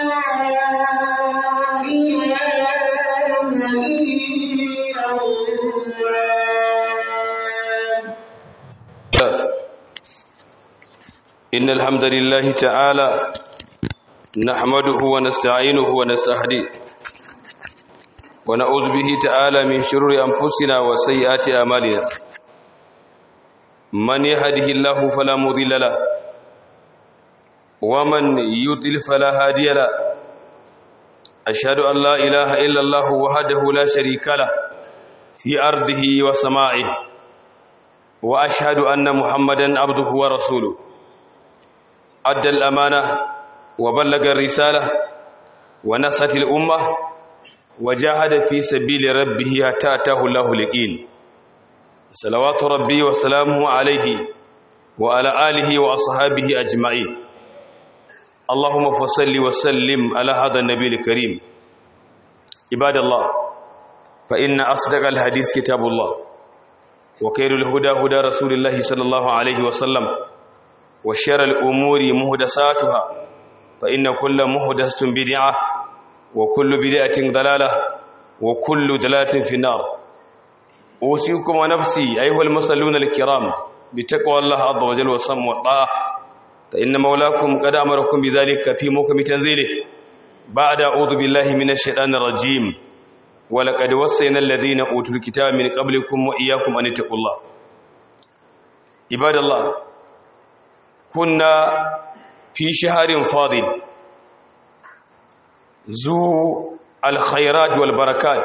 إن الحمد لله تعالى نحمده ونستعينه ونستهديه ونعوذ به تعالى من شرور أنفسنا وسيئات أعمالنا من يهده الله فلا مضل له ومن يضلل فلا هادي له أشهد أن لا إله إلا الله وحده لا شريك له في أرضه وسمائه وأشهد أن محمدا عبده ورسوله أدى الأمانة وبلغ الرسالة ونصت الأمة وجاهد في سبيل ربه حتى أتاه الله اليقين صلوات ربي وسلامه عليه وعلى آله وأصحابه أجمعين اللهم فصل وسلم على هذا النبي الكريم عباد الله فإن أصدق الحديث كتاب الله وخير الهدى هدى رسول الله صلى الله عليه وسلم وشر الأمور مهدساتها فإن كل مهدسة بدعة وكل بدعة ضلالة وكل دلالة في النار أوصيكم ونفسي أيها المصلون الكرام بتقوى الله عز وجل والصم والطاعة فإن مولاكم قد أمركم بذلك في موكم تنزيله بعد أعوذ بالله من الشيطان الرجيم ولقد وصينا الذين أوتوا الكتاب من قبلكم وإياكم أن اتقوا الله عباد الله كنا في شهر فاضل ذو الخيرات والبركات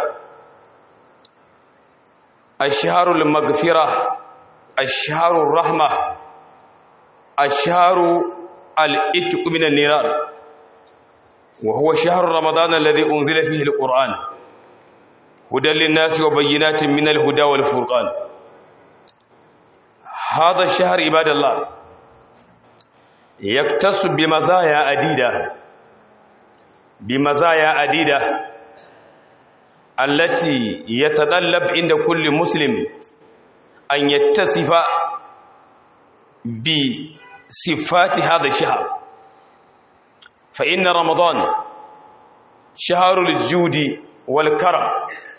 الشهر المغفرة الشهر الرحمة الشهر الاتق من النيران وهو شهر رمضان الذي أنزل فيه القرآن هدى للناس وبينات من الهدى والفرقان هذا الشهر عباد الله يكتس بمزايا عديدة بمزايا عديدة التي يتطلب عند كل مسلم أن يتصف بصفات هذا الشهر فإن رمضان شهر الجود والكرم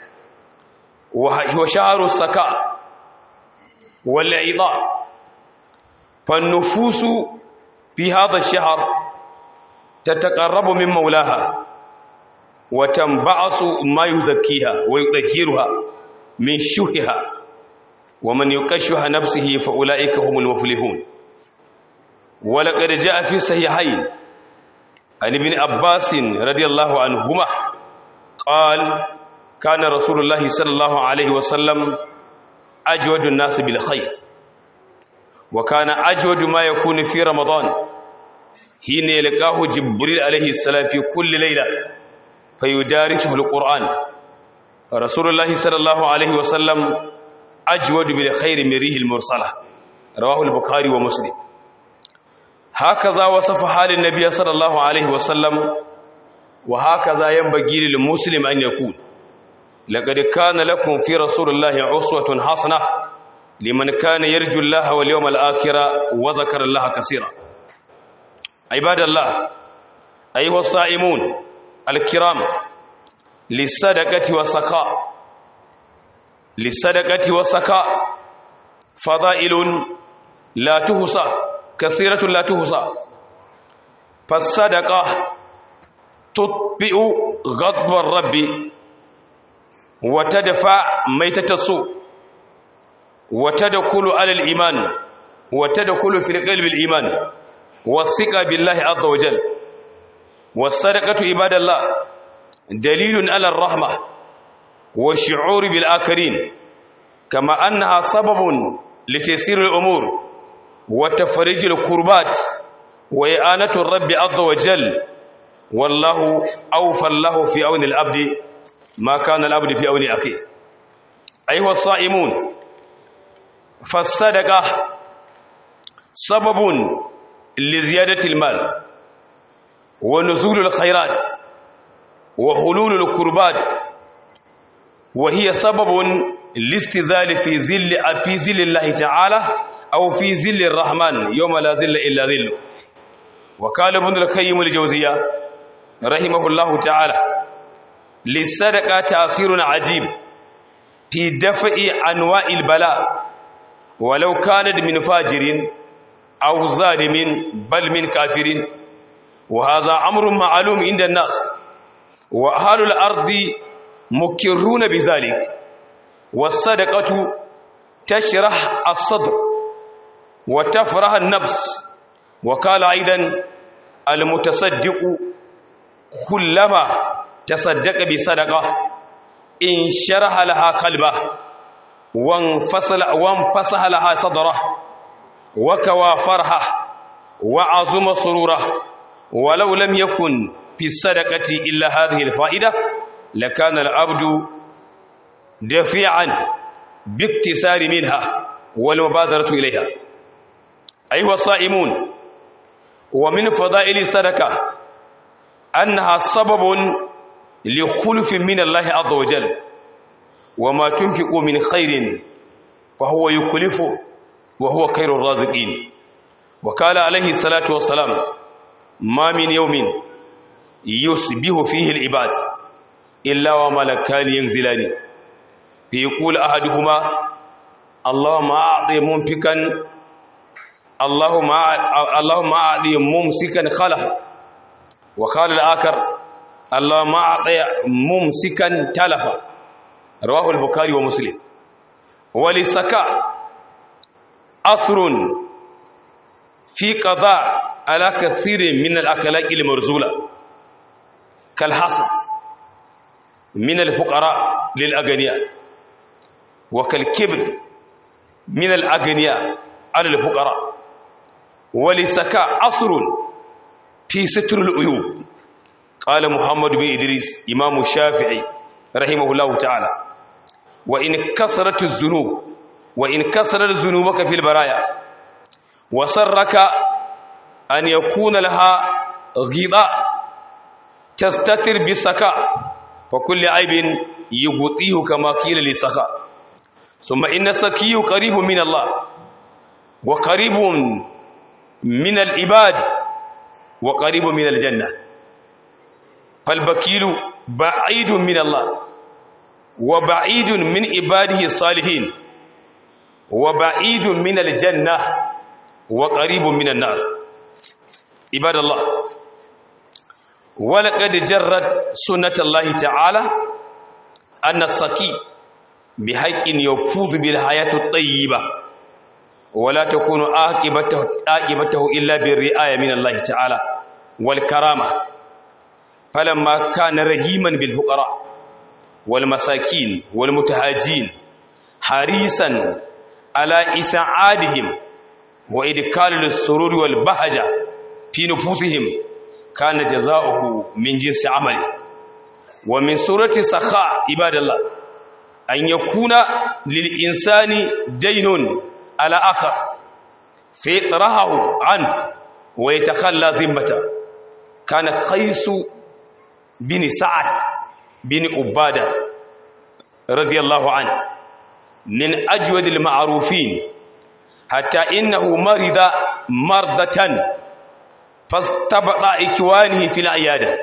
وشهر السكاء والعطاء فالنفوس في هذا الشهر تتقرب من مولاها وتنبعث ما يزكيها ويطهرها من شهها ومن يكشه نفسه فأولئك هم المفلحون ولقد جاء في الصحيحين عن ابن عباس رضي الله عنهما قال كان رسول الله صلى الله عليه وسلم أجود الناس بالخير وكان أجود ما يكون في رمضان حين يلقاه جبريل عليه السلام في كل ليلة فيدارسه القرآن فرسول الله صلى الله عليه وسلم أجود بالخير من ريح المرسلة رواه البخاري ومسلم هكذا وصف حال النبي صلى الله عليه وسلم وهكذا ينبغي للمسلم أن يكون لقد كان لكم في رسول الله أسوة حسنة لمن كان يرجو الله واليوم الآخر وذكر الله كثيرا عباد الله أيها الصائمون الكرام للصدقة والسخاء للصدقة والسخاء فضائل لا تحصى كثيرة لا تحصى فالصدقة تطفئ غضب الرب وتدفع ميتة السوء وتدخل على الإيمان وتدخل في القلب الإيمان والثقة بالله عز وجل والصدقة عباد الله دليل على الرحمة والشعور بالآخرين كما أنها سبب لتيسير الأمور وتفريج الكربات وإعانة الرب عز وجل والله أوفى الله في عون العبد ما كان العبد في عون أخيه أيها الصائمون فالصدقة سبب لزيادة المال ونزول الخيرات وحلول الكربات وهي سبب لاستزال في ظل في ظل الله تعالى أو في ظل الرحمن يوم لا ظل إلا ظله وقال ابن القيم الجوزية رحمه الله تعالى للصدقة تأثير عجيب في دفع أنواع البلاء ولو كانت من فاجر أو ظالم بل من كافر وهذا أمر معلوم عند الناس وأهل الأرض مكرون بذلك والصدقة تشرح الصدر وتفرح النفس وقال أيضا المتصدق كلما تصدق بصدقة إن شرح لها قلبه وانفصل وانفصح لها صدره وكوى فرحه وعظم سروره ولو لم يكن في الصدقة إلا هذه الفائدة لكان العبد دفيعا باكتسار منها والمبادرة إليها أيها الصائمون ومن فضائل الصدقة أنها سبب لخلف من الله عز وجل وما تنفق من خير فهو يكلفه وهو خير الرازقين وقال عليه الصلاة والسلام ما من يوم يصبح فيه العباد إلا وملكان ينزلان فيقول أحدهما اللهم أعطي منفقا اللهم اللهم أعطي ممسكا خلفا وقال الآخر اللهم أعطي ممسكا تلفا رواه البخاري ومسلم وللسكاء أثر في قضاء على كثير من الأخلاق المرزولة كالحسد من الفقراء للأغنياء وكالكبر من الأغنياء على الفقراء وللسكاء أثر في ستر العيوب قال محمد بن إدريس إمام الشافعي رحمه الله تعالى وإن كثرت الذنوب وإن كثرت ذنوبك في البرايا وسرك أن يكون لها غضاء تستتر بالسكاء فكل عيب يغطيه كما قيل للسكاء ثم إن السكي قريب من الله وقريب من العباد وقريب من الجنة فالبكيل بعيد من الله وبعيد من عباده الصالحين وبعيد من الجنة وقريب من النار عباد الله ولقد جرت سنة الله تعالى أن السكي بحق يفوز بالحياة الطيبة ولا تكون عاقبته عاقبته إلا بالرعاية من الله تعالى والكرامة فلما كان رحيما بالفقراء والمساكين والمتهاجين حريصا على إسعادهم وإدخال السرور والبهجة في نفوسهم كان جزاؤه من جنس عمله ومن سورة السخاء عباد الله أن يكون للإنسان دين على آخر فيطرحه عنه ويتخلى ذمته كان قيس بن سعد بن عبادة رضي الله عنه من أجود المعروفين حتى إنه مرض مرضة فاستبقى إكوانه في العيادة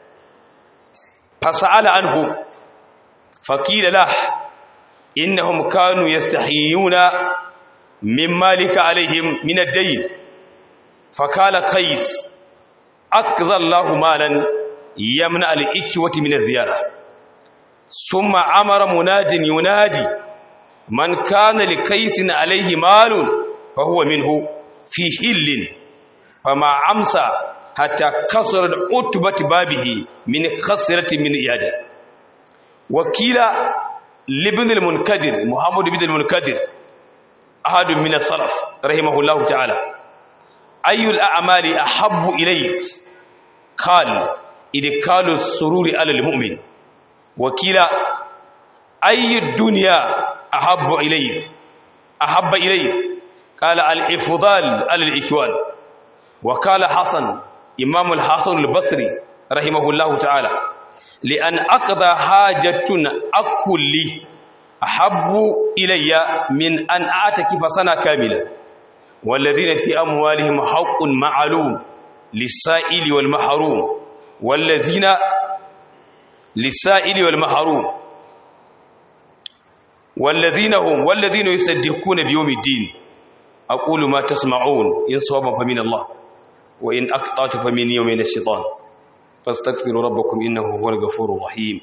فسأل عنه فقيل له إنهم كانوا يستحيون من مالك عليهم من الدين فقال قيس أكذى الله مالا يمنع الإكوة من الزيارة ثم أمر مناد ينادي من كان لكيس عليه مال فهو منه في حل فما أمسى حتى كسر عتبة بابه من خسرة من إيادة وكيل لابن المنكدر محمد بن المنكدر أحد من السلف رحمه الله تعالى أي الأعمال أحب إليك قال إدخال السرور على المؤمن وكيل أي الدنيا أحب إليك أحب إليك قال الإفضال على الإكوان وقال حسن إمام الحسن البصري رحمه الله تعالى لأن أقضى حاجة أكل أحب إلي من أن أعتكف سنة كاملة والذين في أموالهم حق معلوم للسائل والمحروم wallazina lisa'ili wal mahrum wallazina hum wallazina yusaddiquna bi yawmiddin aqulu ma tasma'un in sawaban fa min Allah wa in aqtatu fa min yawmin ash-shaytan fastaghfiru rabbakum innahu huwal ghafurur rahim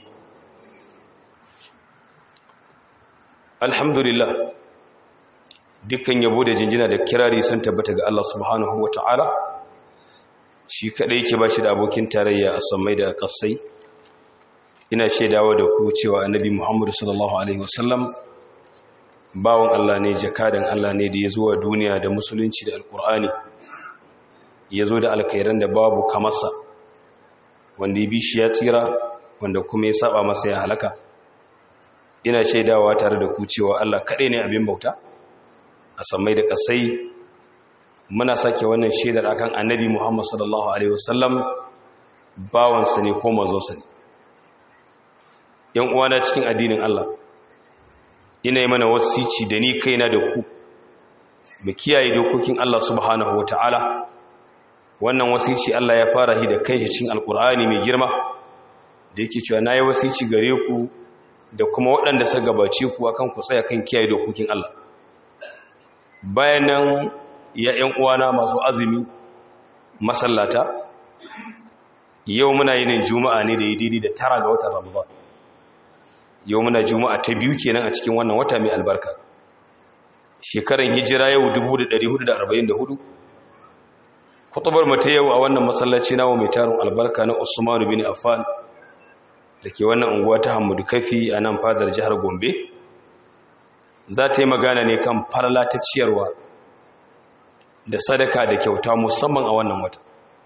alhamdulillah dukkan yabo da jinjina da kirari sun tabbata ga Allah subhanahu wata'ala shi kadai yake bashi da abokin tarayya a samai da kasai ina shaidawa da ku cewa annabi Muhammad sallallahu alaihi wasallam bawon Allah ne jakadan Allah ne da ya zuwa duniya da musulunci da alkur'ani ya zo da alkhairan da babu kamarsa wanda ya bi shi ya tsira wanda kuma ya saba masa ya halaka ina shaidawa tare da ku cewa Allah kaɗai ne abin bauta a sammai da ƙasai muna sake wannan shaidar akan annabi Muhammad sallallahu alaihi wasallam bawansa ne ko manzonsa ne yan uwana cikin addinin Allah ina yi mana wasici da ni kaina da ku mu kiyaye dokokin Allah subhanahu wataala wannan wasici Allah ya fara hi da kanshi cikin alkur'ani mai girma da yake cewa nayi wasici gare ku da kuma waɗanda suka gabace ku akan ku tsaya kan kiyaye dokokin Allah bayan nan ya ƴan uwana masu azumi masallata yau muna yin juma'a ne da yi daidai da tara ga watan ramadan yau muna juma'a ta biyu kenan a cikin wannan wata mai albarka shekaran hijira yau 1444 kutubar mata yau a wannan masallaci nawa mai tarin albarka na Usman bin Affan da ke wannan unguwa ta Hamudu Kafi a nan fadar jihar Gombe za ta yi magana ne kan farla ta ciyarwa da sadaka da kyauta musamman a wannan wata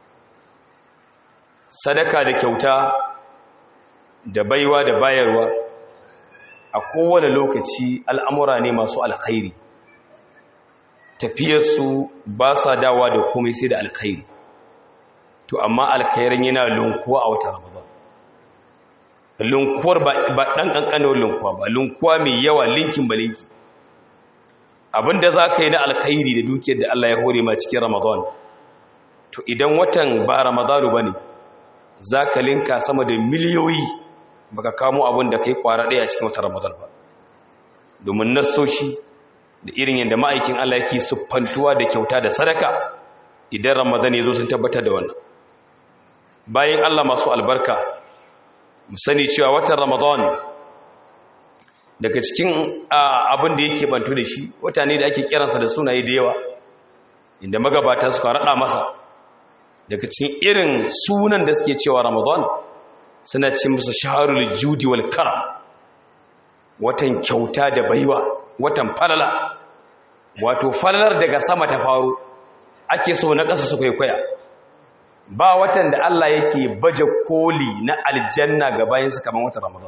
sadaka da kyauta da baiwa da bayarwa a kowane lokaci al'amura ne masu alkhairi tafiyarsu ba sa dawa da komai sai da alkhairi to amma alkhairin yana lunkuwa a wata ramadan lunkuwar ba ɗan ƙanƙanin lunkuwa ba lunkuwa mai yawa linkin ba linki abinda za ka yi na alkhairi da dukiyar da Allah ya hore ma cikin ramadan to idan watan ba ramadanu ba ne za ka linka sama da miliyoyi baka kamo abin da kai kwara ɗaya a cikin watan ramadan ba domin nassoshi da irin yadda ma'aikin Allah yake siffantuwa da kyauta da sadaka idan ramadan ya zo sun tabbatar da wannan bayan Allah masu albarka mu sani cewa watan ramadan daga cikin abin da yake bantu da shi wata ne da ake kiransa da sunaye da yawa inda magabata suka raɗa masa daga cikin irin sunan da suke cewa ramadan suna ce musu shaharul judi wal karam watan kyauta da baiwa watan falala wato falalar daga sama ta faru ake so na ƙasa su kwaikwaya ba watan da Allah yake baje koli na aljanna ga bayansa kamar watan ramadan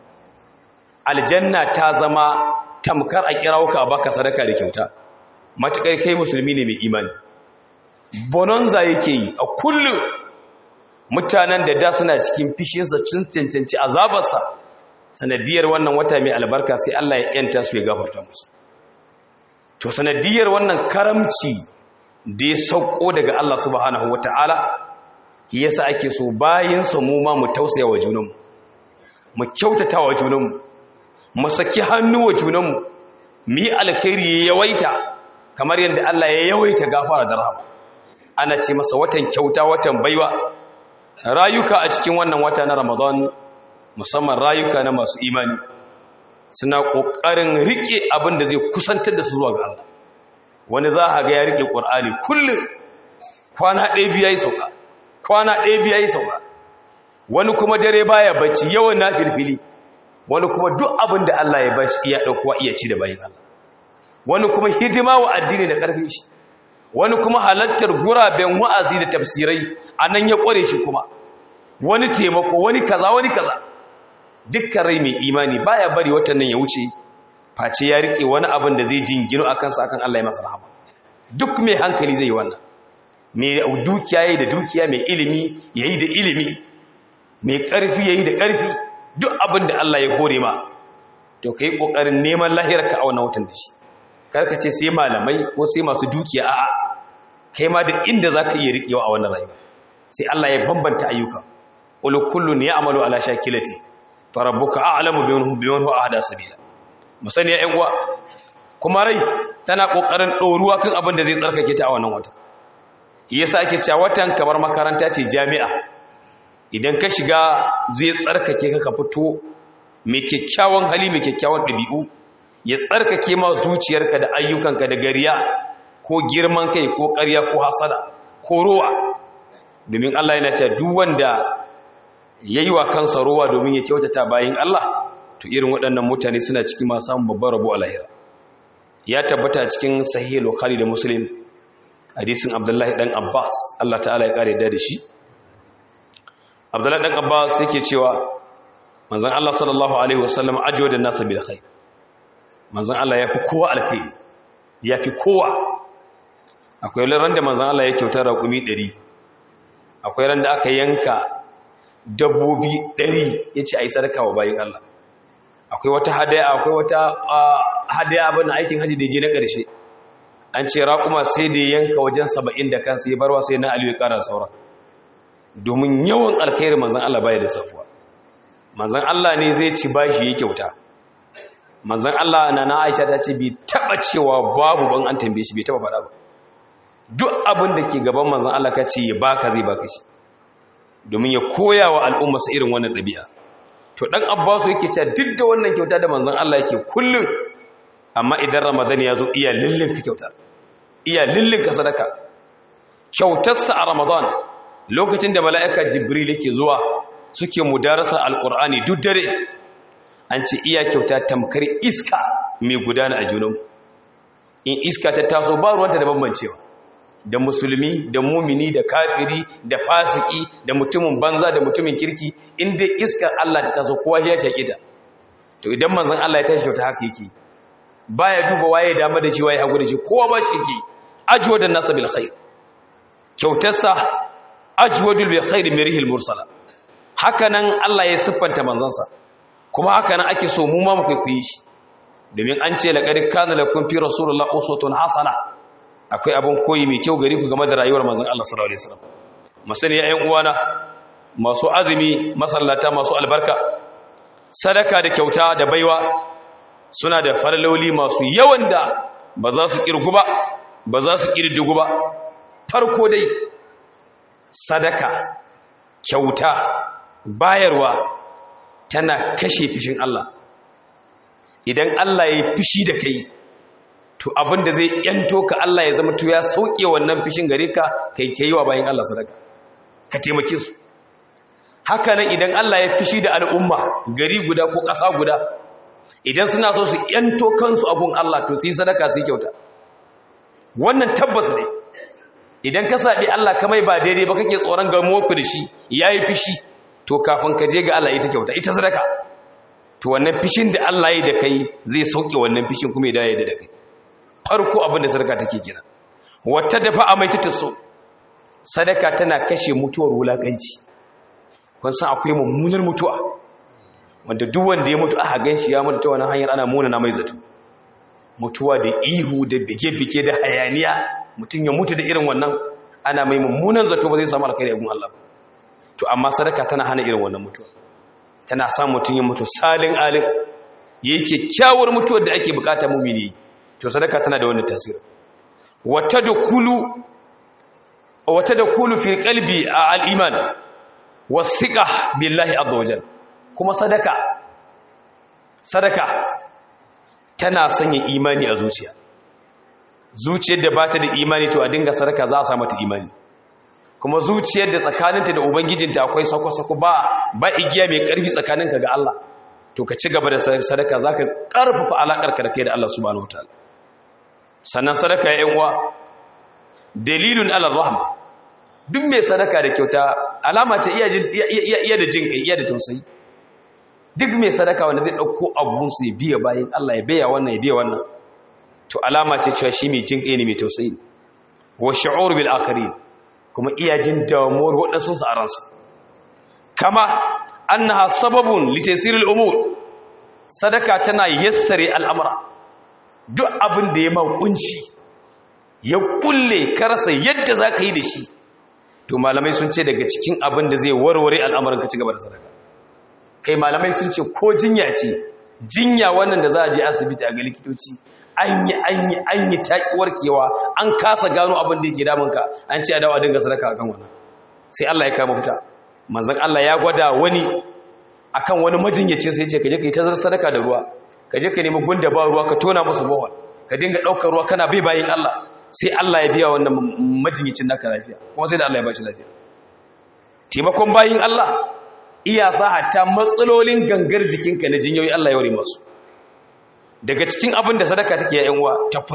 aljanna ta zama tamkar a kirawuka baka sadaka da kyauta matuƙar kai musulmi ne mai imani bonanza yake yi a kullum mutanen da da suna cikin fishinsa cin cancanci azabarsa sanadiyar wannan wata mai albarka sai Allah ya yanta su ya gafarta musu to sanadiyar wannan karamci da ya sauko daga Allah subhanahu wata'ala yasa ake so bayan su mu ma mu tausaya wa junanmu mu kyautata wa junanmu mu saki hannu wa junanmu mu yi alkhairi ya yawaita kamar yadda Allah ya yawaita gafara da rahama ana ce masa watan kyauta watan baiwa rayuka a cikin wannan wata na Ramadan musamman rayuka na masu imani suna ƙoƙarin riƙe abin da zai kusantar da su zuwa ga Allah wani za a ga ya riƙe ƙwar'ani kullum kwana ɗaya biya yi sauka kwana ɗaya biya yi sauka wani kuma dare baya bacci yawan na filfili wani kuma duk abin da Allah ya bashi iya ɗaukuwa iya ci da bayan Allah wani kuma hidima wa addini da ƙarfin shi wani kuma halattar guraben wa'azi da tafsirai a nan ya ƙware shi kuma wani taimako wani kaza wani kaza dukkan rai mai imani baya bari watan nan ya wuce face ya rike wani abin da zai jingino a kansa akan Allah ya masa rahama duk mai hankali zai yi wannan mai dukiya yayi da dukiya mai ilimi yayi da ilimi mai ƙarfi yayi da ƙarfi duk abin da Allah ya hore ma to kai kokarin neman lahirarka a wannan watan da shi karka ce sai malamai ko sai masu dukiya a'a kai ma da inda zaka iya rikewa a wannan rayuwa sai Allah ya bambanta ayyuka qul kullun ya'malu ala shakilati farabbuka a'lamu biman huwa ahda sabila musani ya uwa kuma rai tana kokarin doruwa kan abin da zai tsarkake ta a wannan wata yasa ake cewa watan kamar makaranta ce jami'a idan ka shiga zai tsarkake ka ka fito mai kyakkyawan hali mai kyakkyawan ɗabi'u ya tsarkake ma zuciyarka da ayyukanka da gariya ko girman kai ko ƙarya ko hasada ko rowa domin Allah yana cewa duk wanda yayi wa kansa rowa domin ya kyautata bayin Allah to irin waɗannan mutane suna cikin masu samun babbar rabo a lahira ya tabbata cikin sahih bukhari da muslim hadisin abdullahi dan abbas Allah ta'ala ya kare da shi abdullahi dan abbas yake cewa manzon Allah sallallahu alaihi wasallam ajwada nasu bil khair manzon Allah yafi kowa alkhairi yafi kowa akwai ran da manzon Allah ya kyauta raƙumi 100 akwai ran da aka yanka dabbobi 100 yace ai sadaka wa bayin Allah akwai wata hadaya akwai wata hadaya bana aikin haji da je na ƙarshe an ce raƙuma sai da yanka wajen 70 da kansa ya barwa sai na Aliyu ya ƙara saura domin yawan alkhairi manzon Allah baya da safuwa manzan Allah ne zai ci bashi ya kyauta manzan Allah na na Aisha ta ce bi taba cewa babu ban an tambaye shi bai taba faɗa ba duk abin da ke gaban manzan Allah ka ce ya baka zai baka shi domin ya koya wa al'umma su irin wannan ɗabi'a to dan Abbasu yake cewa duk da wannan kyauta da manzan Allah yake kullum amma idan Ramadan ya zo iya lillin ka kyauta iya lillin ka sadaka kyautarsa a Ramadan lokacin da mala'ika Jibril yake zuwa suke mudarasar alkur'ani duk dare an ce iya kyauta tamkar iska mai gudana a junan in iska ta taso ba ruwanta da bambancewa da musulmi da mumini da kafiri da fasiki da mutumin banza da mutumin kirki inda iskar Allah ta taso kowa ya shaƙe ta to idan manzon Allah ya tashi kyauta haka yake baya duba waye dama da shi waye hagu da shi kowa ba shi yake ajwadan nas bil khair kyautarsa ajwadul bil khair mirihil mursala hakanan Allah ya siffanta manzansa kuma hakanan ake so mu ma mu kwaikwaye shi domin an ce laqad kana lakum fi rasulillahi uswatun hasana akwai abin koyi mai kyau gari ku game da rayuwar manzon Allah sallallahu alaihi wasallam masani ya uwana masu azumi masallata masu albarka sadaka da kyauta da baiwa suna da farloli masu yawan da ba za su kirgu ba ba za su kirdigu ba farko dai sadaka kyauta bayarwa tana kashe fishin Allah idan Allah ya fishi da kai to abinda zai yanto ka Allah ya zama to ya sauke wannan fishin gare ka kai kai wa bayan Allah sadaka ka taimake su haka nan idan Allah ya fishi da al'umma gari guda ko ƙasa guda idan suna so su yanto kansu abun Allah to su yi sadaka su yi kyauta wannan tabbas ne idan ka saɓi Allah kamai ba daidai ba kake tsoron gamuwa ku da shi ya yi fishi to kafin ka je ga Allah ita kyauta ita sadaka to wannan fishin da Allah ya da kai zai sauke wannan fishin kuma ya dawo da kai farko abin da sadaka take kira wata dafa a mai so sadaka tana kashe mutuwar wulakanci kun san akwai mummunar mutuwa wanda duk wanda ya mutu aka ganshi ya mutu ta wannan hanyar ana muna na mai zato mutuwa da ihu da bige-bige da hayaniya mutum ya mutu da irin wannan ana mai mummunan zato ba zai samu alkhairi a gun Allah ba to amma sadaka tana hana irin wannan mutuwa tana sa mutum ya mutu salin alin yayi kyakkyawar mutuwar da ake bukata mumini to sadaka tana da wannan tasiri wata dukulu wata dukulu fi qalbi al-iman wasiqa billahi azza wajal kuma sadaka sadaka tana sanya imani a zuciya zuciyar da bata da imani to a dinga sadaka za a sa mata imani kuma zuciyar da tsakaninta da ubangijinta akwai sako-sako ba ba igiya mai karfi tsakaninka ga Allah to ka ci gaba da sadaka zaka karfafa alakarka da kai da Allah subhanahu wataala sannan sadaka ya uwa dalilun ala rahma duk mai sadaka da kyauta alama ce iya iya da jin kai iya da tausayi duk mai sadaka wanda zai dauko abun su ya biya bayan Allah ya biya wannan ya biya wannan to alama ce cewa shi mai jin kai ne mai tausayi wa shu'ur bil akharin kuma iya jin damuwar waɗansu su a ransa kama annaha sababun litasiril umur sadaka tana yassare al'amura duk abin da ya makunci ya kulle karasa yadda za ka yi da shi to malamai sun ce daga cikin abin da zai warware al'amarin ka ci gaba da sadaka kai malamai sun ce ko jinya ce jinya wannan da za a je asibiti a ga likitoci an yi an yi an yi taƙi warkewa an kasa gano abin da yake damunka an ce a dawo a dinga sadaka akan wannan sai Allah ya kama fita manzon Allah ya gwada wani akan wani majinyaci sai ya ce ka je ka yi ta sadaka da ruwa ka je ka nemi gunda ba ruwa ka tona musu bohol ka dinga ɗaukar ruwa kana bai bayin Allah sai Allah ya biya wannan majinyacin naka lafiya kuma sai da Allah ya ba shi lafiya taimakon bayin Allah iya sa hatta matsalolin gangar jikinka na jinyoyi Allah ya ware masu daga cikin abin da sadaka take ya yanwa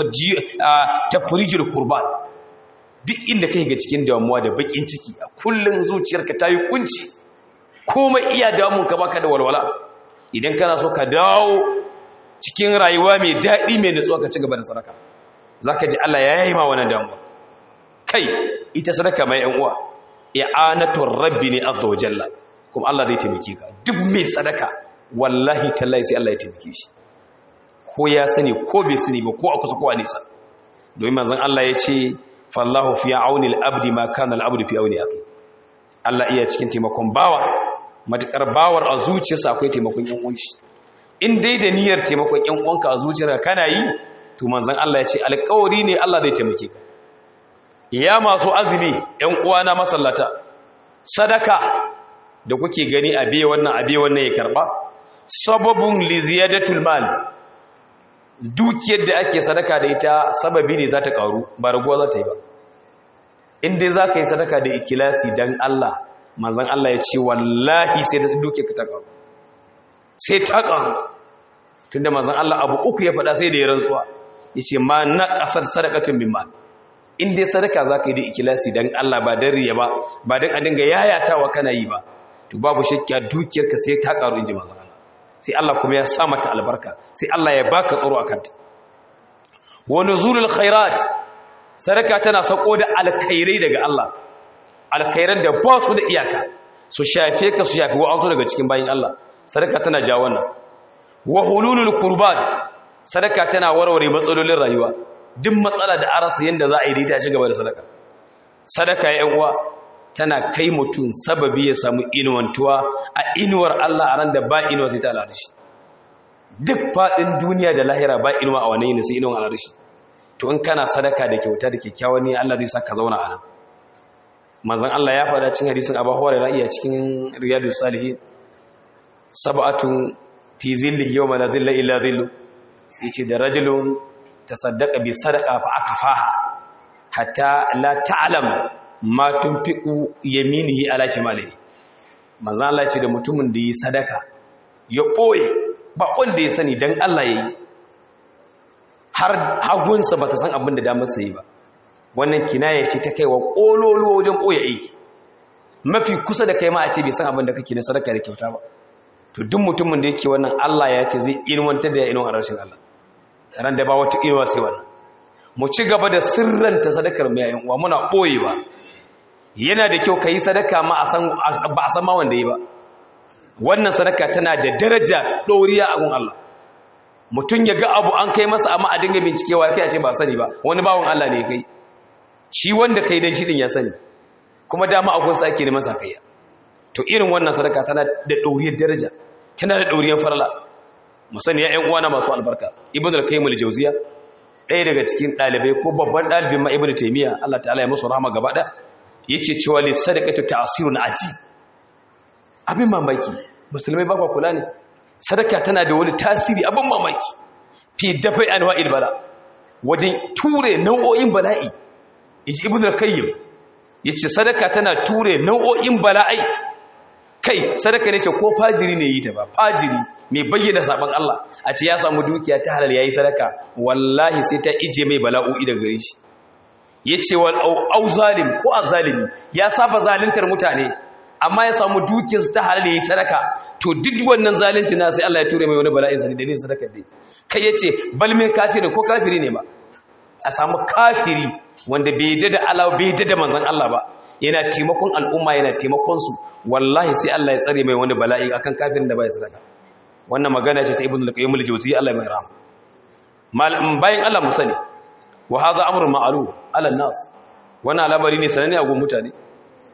tafrijul kurban duk inda kai ga cikin damuwa da bakin ciki a kullun zuciyarka ta yi kunci komai iya damun ka baka da walwala idan kana so ka dawo cikin rayuwa mai daɗi mai nutsuwa ka ci gaba da sadaka zaka ji Allah ya yi ma wannan damuwa kai ita sadaka mai yan uwa i'anatur rabbi ne azza wa jalla kuma Allah zai taimake ka duk mai sadaka wallahi tallahi sai Allah ya taimake shi ko ya sani ko bai sani ba ko a kusa ko a nisa domin manzon Allah ya ce fallahu fi auni al-abdi ma kana al-abdu fi auni akhi Allah iya cikin taimakon bawa matakar bawar a zuciyarsa akwai taimakon yan uwan shi in dai da niyyar taimakon yan uwanka a zuciyarka kana yi to manzon Allah ya ce alƙawari ne Allah zai taimake ka ya masu azumi yan uwana masallata sadaka da kuke gani a biye wannan a biye wannan ya karba sababun li ziyadatul mal dukiyar da ake sadaka da ita sababi ne za ta karu ba raguwa za ta yi ba in dai za ka yi sadaka da ikilasi don Allah manzan Allah ya ce wallahi sai da dukiyar ka ta karu sai ta karu tunda manzan Allah abu uku ya faɗa sai da ya rantsuwa ya ce ma na ƙasar sadakatun bin mal in dai sadaka za ka yi da ikilasi don Allah ba don riya ba ba don a dinga yayatawa kana yi ba to babu shakka dukiyarka sai ta karu in ji manzan Allah sai Allah kuma ya sa mata albarka sai Allah ya baka tsaro a kanta wa nuzulul khairat sadaka tana sako da alkhairai daga Allah alkhairan da ba su da iyaka su shafe ka su shafi wa'ansu daga cikin bayin Allah sadaka tana ja wannan wa hululul qurbat sadaka tana warware matsalolin rayuwa duk matsala da arasa yanda za a yi ta ci gaba da sadaka sadaka ya uwa tana kai mutum sababi ya samu inuwantuwa a inuwar Allah a ran da ba inuwa sai ta al'arshi duk faɗin duniya da lahira ba inuwa a wani yini sai inuwan al'arshi to in kana sadaka da kyauta da kyakkyawan ne Allah zai saka zauna a nan manzon Allah ya faɗa cikin hadisin Abu Hurairah iya cikin Riyadus Salihin sab'atun fi zillihi yawma la zilla illa zillu yace da rajulun tasaddaqa bi sadaqa fa akafaha hatta la ta'lam ma tunfiqu yaminihi ala shimalihi manzo Allah ce da mutumin da yi sadaka ya boye ba wanda ya sani dan Allah yayi har hagunsa bata san abin da damar sa yi ba wannan kinaya ce ta kaiwa kololo wajen boye aiki mafi kusa da kai ma a ce bai san abin da kake na sadaka da kyauta ba to duk mutumin da yake wannan Allah ya ce zai ilmantar da ya inuwa a rashin Allah ran da ba wata inuwa sai wannan mu ci gaba da sirranta sadakar mai yayin uwa muna boyewa yana da kyau kai sadaka ma a san ba a san ma wanda yi ba wannan sadaka tana da daraja doriya a gun Allah mutum ya ga abu an kai masa amma a dinga bincikewa kai a ce ba sani ba wani bawon Allah ne kai shi wanda kai dan shi din ya sani kuma dama agun sa ake neman sakayya to irin wannan sadaka tana da doriyar daraja tana da doriyar farla mu sani ya ƴan uwana masu albarka ibnu al-qayyim al-jawziya ɗaya daga cikin ɗalibai ko babban ɗalibin ma ibnu taymiya Allah ta'ala ya musu rahama gaba da yake cewa li sadaqatu ta'sirun aji abin mamaki musulmai ba kula ne sadaka tana da wani tasiri abin mamaki fi dafai anwa'il bala wajen ture nau'o'in bala'i yaji ibnu al-qayyim yace sadaka tana ture nau'o'in bala'i kai sadaka ne ce ko fajiri ne yi ta ba fajiri mai bayyana saban Allah a ce ya samu dukiya ta halal yayi sadaka wallahi sai ta ije mai bala'o'i daga gare shi yace wal au zalim ko azalimi ya saba zaluntar mutane amma ya samu dukiyar ta halal yayi sadaka to duk wannan zalunci na sai Allah ya ture mai wani bala'in sani da ne sadaka dai kai yace bal min kafiri ko kafiri ne ba a samu kafiri wanda bai yadda da Allah bai yadda da manzon Allah ba yana taimakon al'umma yana taimakon su wallahi sai Allah ya tsare mai wani bala'i akan kafirin da bai sadaka wannan magana ce ta ibnu al-qayyim al-jawziyya Allah mai rahama mal bayan Allah musani wa hadha amrun ma'lum ala nas wannan al'amari ne sanane a gun mutane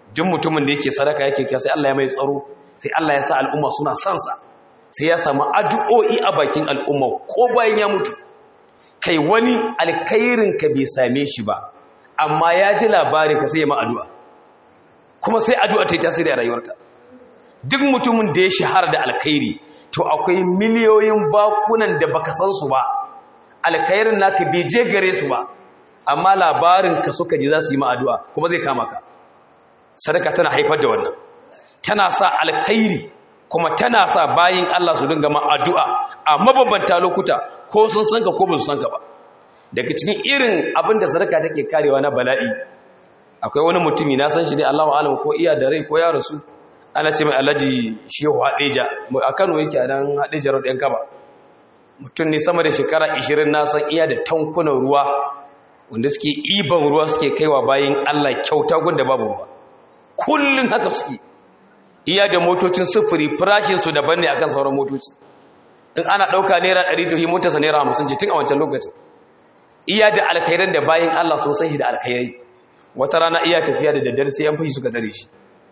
duk mutumin da yake sadaka yake kiya sai Allah ya mai tsaro sai Allah ya sa al'umma suna son sa sai ya samu addu'o'i a bakin al'umma ko bayan ya mutu kai wani alkhairin ka bai same shi ba amma ya ji labarin ka sai ya ma addu'a kuma sai addu'a ta yi tasiri a rayuwarka duk mutumin da ya shahara da alkhairi to akwai miliyoyin bakunan da baka san su ba alkhairin naka bai je gare su ba amma labarin ka suka ji za su yi ma addu'a kuma zai kama ka sadaka tana haifar da wannan tana sa alkhairi kuma tana sa bayin Allah su dinga ma addu'a a mabambanta lokuta ko sun san ka ko ba su san ka ba daga cikin irin abin da sadaka take karewa na bala'i akwai wani mutumi na san shi ne Allahu alam ko iya da rai ko ya rasu ana ce mai Alhaji Shehu Hadeja a Kano yake a nan Hadeja Road ɗan Kaba mutum ne sama da shekara 20 na san iya da tankunan ruwa wanda suke iban ruwa suke kaiwa bayin Allah kyauta gunda babu ruwa kullun haka suke iya da motocin sufuri farashin su daban ne akan sauran motoci in ana dauka naira 100 to hi motarsa naira 50 ce tun a wancan lokacin iya da alkhairan da bayin Allah sun san shi da alkhairai wata rana iya tafiya da daddare sai yan fashi suka tare shi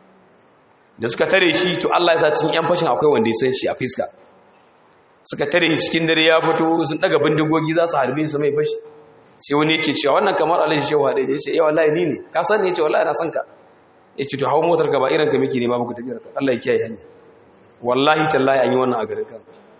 da suka tare shi to Allah ya sa cikin yan fashin akwai wanda ya san shi a fiska suka tare shi cikin dare ya fito sun daga bindigogi za su harbe su mai fashi sai wani yake cewa wannan kamar alhaji shehu haɗe ya ce yawa wallahi ni ne ka san ne ya ce wallahi na san ka ya ce to hau motar ka ba irin ka miki ne ba muku tafiyar ka Allah ya kiyaye hanya wallahi tallahi an yi wannan a garin kan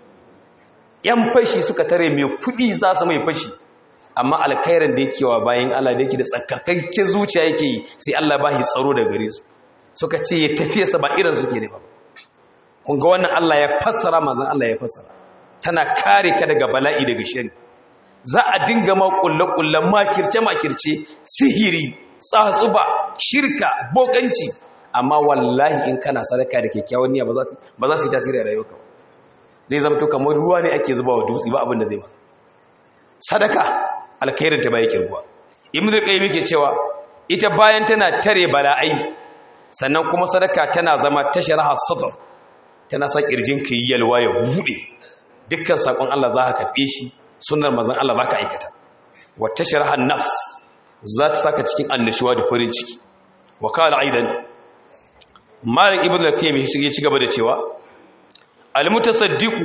yan fashi suka tare mai kuɗi za su mai fashi amma alkhairan da yake wa bayan Allah da yake da tsakakakke zuciya yake yi sai Allah ba shi tsaro da gare su suka ce ya tafiye sa ba irin suke ne ba kun ga wannan Allah ya fassara manzon Allah ya fassara tana kare ka daga bala'i daga shari za a dinga ma kullakullan makirce makirce sihiri tsatsuba shirka bokanci amma wallahi in kana sadaka da kyakkyawan niyya ba za ba za su yi tasiri a rayuwarka zai zama to kamar ruwa ne ake zuba wa dutse ba abin da zai masa sadaka alkhairin ta bai kirguwa ibnu qayyim yake cewa ita bayan tana tare bala'ai sannan kuma sadaka tana zama tasharaha sadr tana sa kirjin ka yalwa ya bude dukkan sakon Allah za ka karbe shi sunnar manzon Allah za ka aikata wa tasharaha nafs za ta saka cikin annashuwa da farin ciki wa kala aidan malik ibnu qayyim ya ci gaba da cewa al mutasaddiqu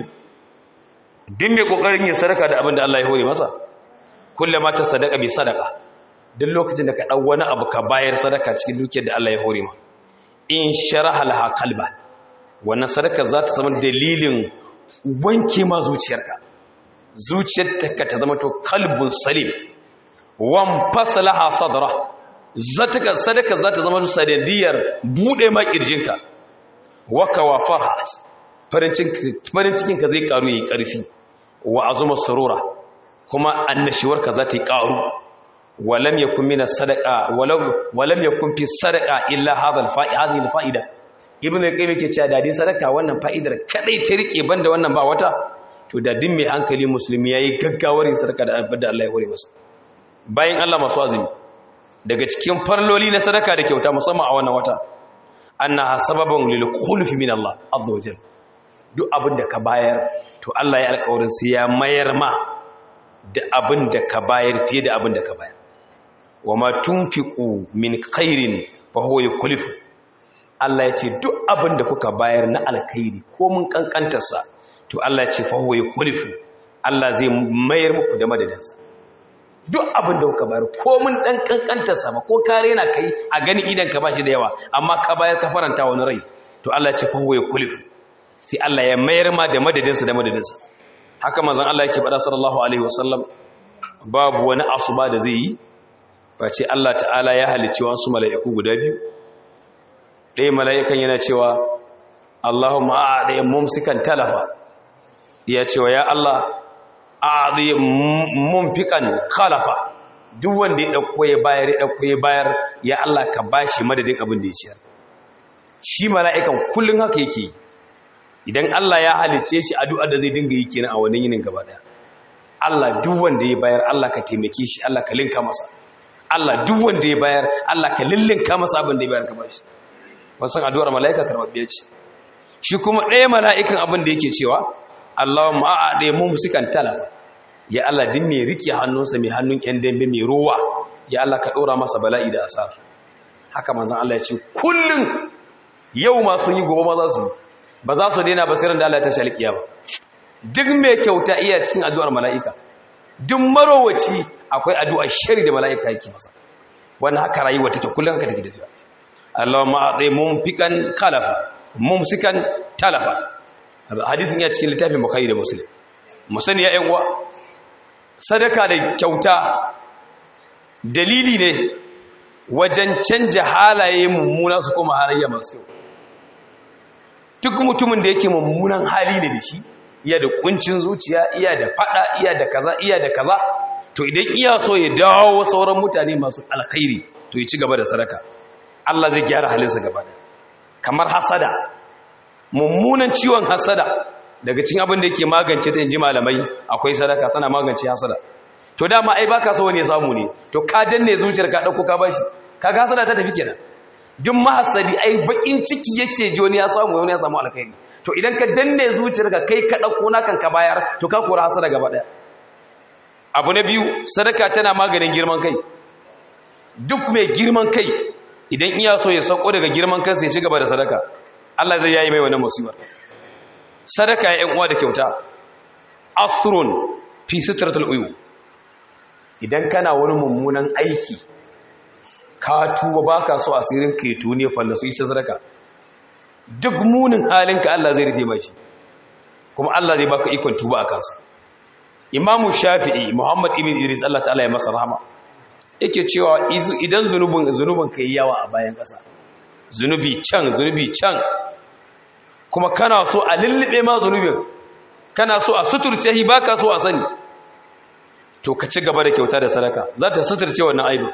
din mai kokarin yin sadaka da abin da Allah ya hore masa kullama ta sadaka bi sadaka duk lokacin da ka dau wani abu ka bayar sadaka cikin dukiyar da Allah ya hore ma in sharaha laha qalba wannan sadaka za ta zama dalilin wanke ma zuciyarka zuciyarka ta zama to qalbun salim wan fasalaha sadra zataka sadaka za ta zama sanadiyar bude ma kirjinka waka wa farha farin cikin ka zai karu yi karfi wa azuma surura kuma annashiwarka za ta yi ƙaru walam ya kun mina sadaka walam ya kun fi sadaka illa hadhihi fa'ida ibn al-qayyim yake cewa dadi sadaka wannan fa'idar kadai ta rike banda wannan ba wata to dadin mai hankali musulmi yayi gaggawar yin sadaka da abin da Allah ya hore masa bayan Allah masu azumi daga cikin farloli na sadaka da kyauta musamman a wannan wata annaha sababun lil khulfi min Allah azza wajal duk abin da ka bayar to Allah ya alƙawarin sai ya mayar ma da abin da ka bayar fiye da abin da ka bayar wa ma tunfiqu min khairin fa huwa yukhlifu Allah ya ce duk abin da kuka bayar na alkhairi ko mun kankantar sa to Allah ya ce fa huwa yukhlifu Allah zai mayar muku da madadin sa duk abin da kuka bayar ko mun dan kankantar sa ba ko kare na kai a gani idan ka bashi da yawa amma ka bayar ka faranta wani rai to Allah ya ce fa huwa yukhlifu sai Allah ya mayar ma da madadin sa da madadin sa haka manzon Allah yake faɗa sallallahu alaihi wasallam babu wani asuba da zai yi face Allah ta'ala ya halicci wasu mala'iku guda biyu ɗaya mala'ikan yana cewa Allahumma a'adi mumsikan talafa ya cewa ya Allah a'adi mumfikan khalafa duk wanda ya dauko ya bayar ya dauko ya bayar ya Allah ka bashi madadin abin da ya ciyar shi mala'ikan kullun haka yake yi idan Allah ya halice shi addu'a da zai dinga yi kenan a wannan yinin gaba daya Allah duk wanda ya bayar Allah ka taimake shi Allah ka linka masa Allah duk wanda ya bayar Allah ka lillinka masa abin da ya bayar ka bashi wasan addu'ar mala'ika karbabbiya ce shi kuma ɗaya mala'ikan abin da yake cewa Allahumma a'ade mu musikan talafa ya Allah din mai rike hannunsa mai hannun yan dambe mai ruwa ya Allah ka dora masa bala'i da asar haka manzon Allah ya ce kullun yau ma sun yi gobe ma za su ba za su daina basirin da Allah ya tashi alƙiyama duk mai kyauta iya cikin addu'ar mala'ika duk marowaci akwai addu'ar shari da mala'ika yake masa wannan haka rayuwa take kullun haka take tafiya Allahumma a'ti mumfikan khalafa mumsikan talafa hadisin ya cikin littafin bukhari da muslim musani ya uwa sadaka da kyauta dalili ne wajen canja halaye mummuna su koma halayya masu yau duk mutumin da yake mummunan hali ne da shi iya da kuncin zuciya iya da fada iya da kaza iya da kaza to idan iya so ya dawo sauran mutane masu alkhairi to ya ci gaba da sadaka Allah zai gyara halinsa gaba da kamar hasada mummunan ciwon hasada daga cikin abin da yake magance ta inji malamai akwai sadaka tana magance hasada to dama ai baka so wani ya samu ne to ka danne zuciyar ka dauko ka bashi kaga hasada ta tafi kenan duk mahasadi ai bakin ciki yake ji wani ya samu wani ya samu alkhairi to idan ka danne zuciyar ka kai ka dauko nakan ka bayar to ka kora hasada gaba daya abu na biyu sadaka tana maganin girman kai duk mai girman kai idan iya so ya sauko daga girman kansa ya ci gaba da sadaka Allah zai yayi mai wannan musibar sadaka ya yan uwa da kyauta asrun fi sitratul uyu idan kana wani mummunan aiki ka tuba baka so asirin ka yato ne fallasu isa sadaka duk munin halinka Allah zai rufe mashi kuma Allah zai baka ikon tuba a kansa imamu shafi'i muhammad ibn idris Allah ta'ala ya masa rahama yake cewa idan zunubin zunubin kai yawa a bayan ƙasa zunubi can zunubi can kuma kana so a lullube ma zunubin kana so a suturce shi baka so a sani to ka ci gaba da kyauta da sadaka za ta suturce wannan aibin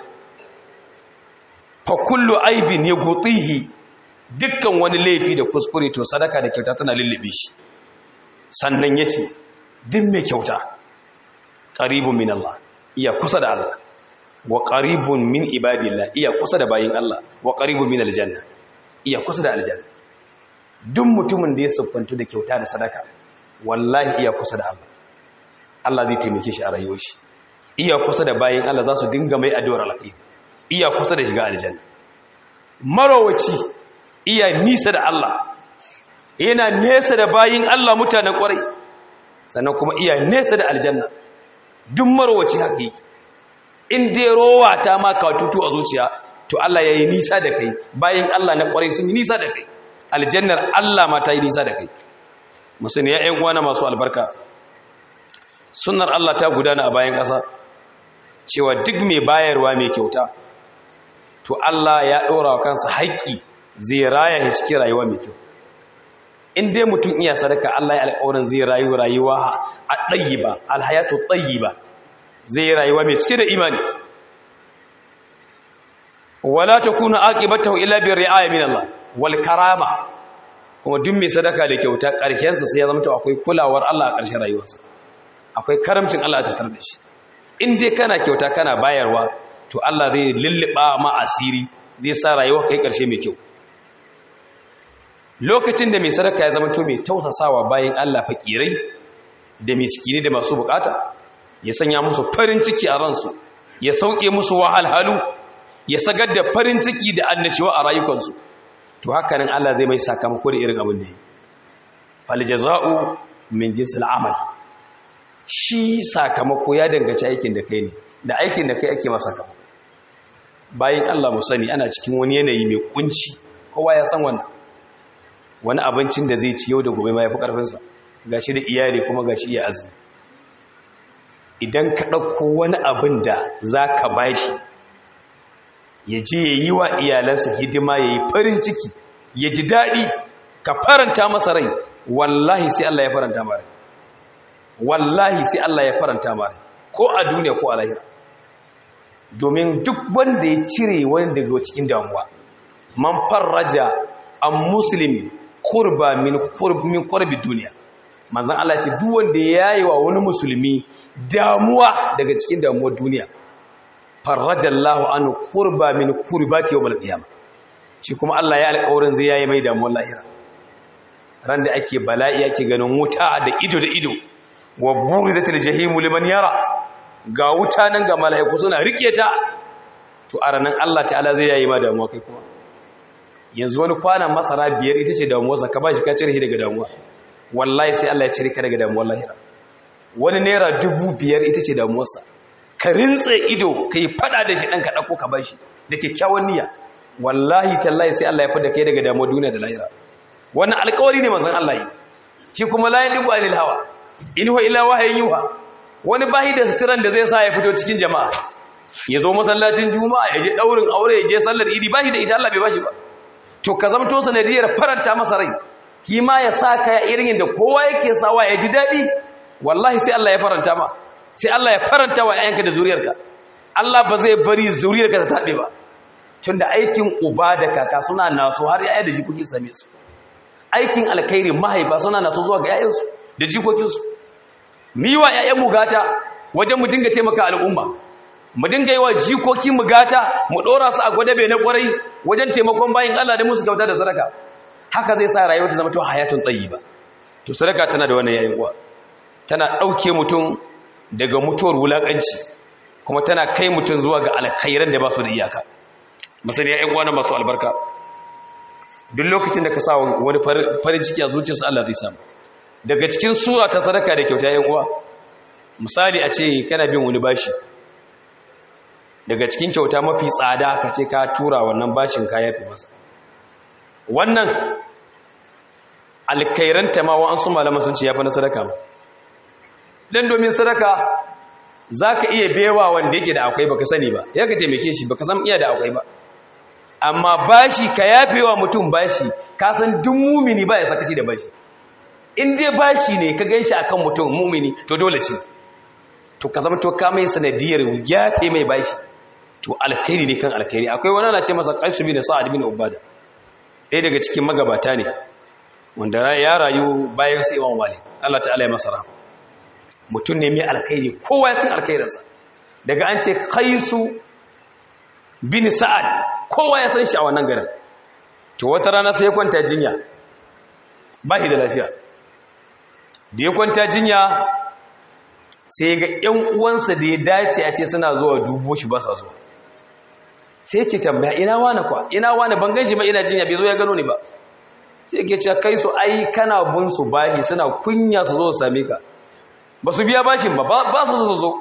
fa kullu aibin ya gutihi dukkan wani laifi da kuskure to sadaka da kyauta tana lullube shi sannan yace duk mai kyauta qaribun min Allah iya kusa da Allah wa qaribun min ibadillah iya kusa da bayin Allah wa qaribun min aljanna iya kusa da aljanna duk mutumin da ya siffantu da kyauta da sadaka wallahi iya kusa da Allah Allah zai taimake shi a rayuwar shi iya kusa da bayin Allah za su dinga mai addu'ar alkhairi iya kusa da shiga aljanna marowaci iya nisa da Allah yana nesa da bayin Allah mutanen kwarai sannan kuma iya nesa da aljanna duk marowaci haka yake in dai rowa ta ma ka tutu a zuciya to Allah ya yi nisa da kai bayan Allah na kwarai sun yi nisa da kai aljannar Allah ma ta yi nisa da kai musulmi ya ‘yan uwana masu albarka sunar Allah ta gudana a bayan ƙasa cewa duk mai bayarwa mai kyauta to Allah ya ɗora wa kansa haƙƙi zai raya ya cikin rayuwa mai kyau in dai mutum iya sadaka Allah ya alƙawarin zai rayu rayuwa a ɗayi ba alhayatu ɗayi ba zai yi rayuwa mai cike da imani wala takunu aqibatahu illa bi ri'aya min Allah wal karama kuma duk mai sadaka da kyauta ƙarshen sa sai ya zama to akwai kulawar Allah a ƙarshen rayuwarsa akwai karamcin Allah a tattar da shi in dai kana kyauta kana bayarwa to Allah zai lulluba ma asiri zai sa rayuwa kai ƙarshe mai kyau lokacin da mai sadaka ya zama to mai tausasawa bayan Allah fakirai da miskini da masu bukata ya sanya musu farin ciki a ransu ya sauke musu wahalhalu ya sagar da farin ciki da annashiwa a rayukansu to haka nan Allah zai mai sakamako da irin abin da yi fal jaza'u min jinsil amal shi sakamako ya danganci aikin da kai ne da aikin da kai ake masa sakamako bayan Allah mu sani ana cikin wani yanayi mai kunci kowa ya san wannan wani abincin da zai ci yau da gobe ma yafi karfinsa gashi da iyali kuma gashi iya azumi idan ka ɗauko wani abin da za ka ba shi ya je ya yi wa iyalansa hidima ya yi farin ciki ya ji daɗi ka faranta masa rai wallahi sai Allah ya faranta ma rai wallahi sai Allah ya faranta ma rai ko a duniya ko a lahira domin duk wanda ya cire wani daga cikin damuwa man farraja an muslim kurba min kurbi duniya manzan Allah ce duk wanda ya yi wa wani musulmi damuwa daga cikin damuwar duniya farrajallahu anhu kurba min kurbati yawmal qiyamah shi kuma Allah ya alƙawarin zai yayi mai damuwar lahira ran da ake bala'i ake ganin wuta da ido da ido wa buridatil jahimu liman yara ga wuta nan ga mala'iku suna rike ta to a ranar Allah ta'ala zai yayi ma damuwa kai kuma yanzu wani kwanan masara biyar ita ce damuwarsa ka ba shi ka cire shi daga damuwa wallahi sai Allah ya cire ka daga damuwar lahira wani naira dubu biyar ita ce damuwarsa ka rintse ido ka yi fada da shi ɗan ka ɗauko ka bashi da kyakkyawan niyya wallahi tallahi sai Allah ya fada kai daga damuwar duniya da lahira wannan alƙawari ne manzon Allah yi shi kuma la yadibu anil hawa in huwa illa wahayin yuha wani bahi da suturan da zai sa ya fito cikin jama'a ya zo masallacin juma'a ya je daurin aure ya je sallar idi bahi da ita Allah bai bashi ba to ka zamto sanadiyar faranta masa rai kima ya sa ka irin da kowa yake sawa ya ji daɗi wallahi sai Allah ya faranta ma sai Allah ya faranta wa ƴaƴanka da zuriyarka Allah ba zai bari zuriyarka ta taɓe ba tunda aikin uba da kaka suna naso har ƴaƴa da jikoki same su aikin alkhairi mahaifa suna naso zuwa ga ƴaƴansu da jikokinsu mu yi wa ƴaƴan mu gata wajen mu dinga taimaka al'umma mu dinga yi wa jikoki mu gata mu ɗora su a gwadabe na ƙwarai wajen taimakon bayin Allah da musu gauta da sadaka haka zai sa rayuwa ta zama to hayatun tayyiba to sadaka tana da wannan yayin uwa tana ɗauke mutum daga mutuwar wulaƙanci kuma tana kai mutum zuwa ga alkhairan da ba su da iyaka misali ya uwa na masu albarka duk lokacin da ka sa wani farin ciki a zuciyarsa Allah zai samu daga cikin sura ta sadaka da kyauta ya uwa misali a ce kana bin wani bashi daga cikin kyauta mafi tsada ka ce ka tura wannan bashin ka yafi masa wannan alkairanta ma wa'ansu malaman sun ce ya fi na sadaka ma don domin sadaka za ka iya bewa wanda yake da akwai baka sani ba ya ka taimake shi baka san iya da akwai ba amma bashi ka yafe wa mutum bashi ka san duk mumini ba ya sakaci da bashi in dai bashi ne ka gan shi a kan mutum mumini to dole ce to ka zama to ka mai sanadiyar yafe mai bashi to alkhairi ne kan alkhairi akwai wani ana ce masa qaisu bin sa'ad bin ubada ɗaya daga cikin magabata ne wanda ya rayu bayan su imam malik Allah ta'ala ya masa rahama mutum ne mai alkhairi kowa ya san alkhairinsa daga an ce qaisu bin sa'ad kowa ya san shi a wannan garin to wata rana sai ya kwanta jinya ba shi da lafiya da ya kwanta jinya sai ga ƴan uwansa da ya dace a ce suna zuwa dubo shi ba sa zuwa sai ce tambaya ina wani kwa ina wani ban ganshi ba ina jinya bai zo ya gano ni ba sai ke ce kai su ai kana bin su bahi suna kunya su zo su same ka ba su biya bashin ba ba su zo zo